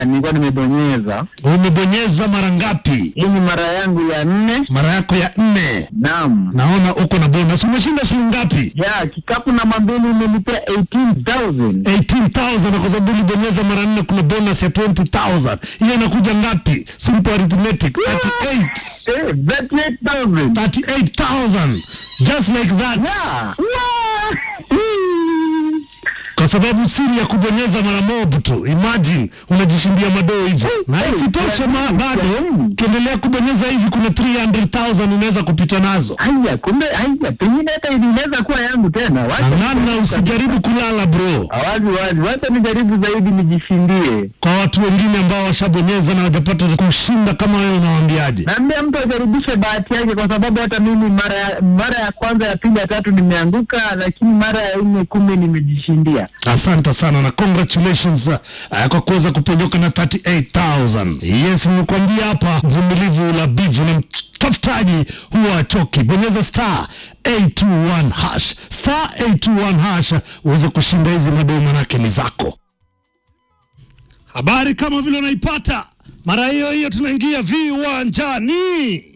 nilikuwa nimebonyeza. Umebonyeza mara ngapi? Hii ni mara yangu ya nne. Mara yako ya nne. Naam. Naona uko na bonus. Umeshinda shilingi ngapi? Ya, kikapu namba mbili imenipea 18,000. 18,000 na kwa sababu ulibonyeza mara nne kuna bonus ya 20,000. Hiyo inakuja ngapi? Simple arithmetic 38. Eh, 38,000. 38,000. Just like that. Yeah. Wow. Kwa sababu siri ya kubonyeza mara moja tu. Imagine unajishindia madoo hivyo. Na Hey, isitoshe ma hey, bado hey. ukiendelea kubonyeza hivi kuna 300,000 unaweza kupita nazo. Haya, kumbe haya, pengine hata inaweza kuwa yangu tena. Wacha Namna usijaribu kulala bro. wazi wazi, wacha nijaribu zaidi nijishindie. Kwa watu wengine ambao washabonyeza na hawajapata kushinda kama wewe unawaambiaje? Naambia mtu ajaribishe bahati yake, kwa sababu hata mimi mara ya mara ya kwanza, ya pili, ya tatu nimeanguka, lakini mara ya nne, kumi nimejishindia. Asante sana na congratulations uh, kwa kuweza kuponyoka na 38000. Yes, nimekuambia hapa vumilivu la bivu na mtafutaji huwa achoki. Bonyeza star 821 hash star 821 hash uweze kushinda hizi madoo, manake ni zako. Habari kama vile unaipata mara hiyo hiyo, tunaingia viwanjani.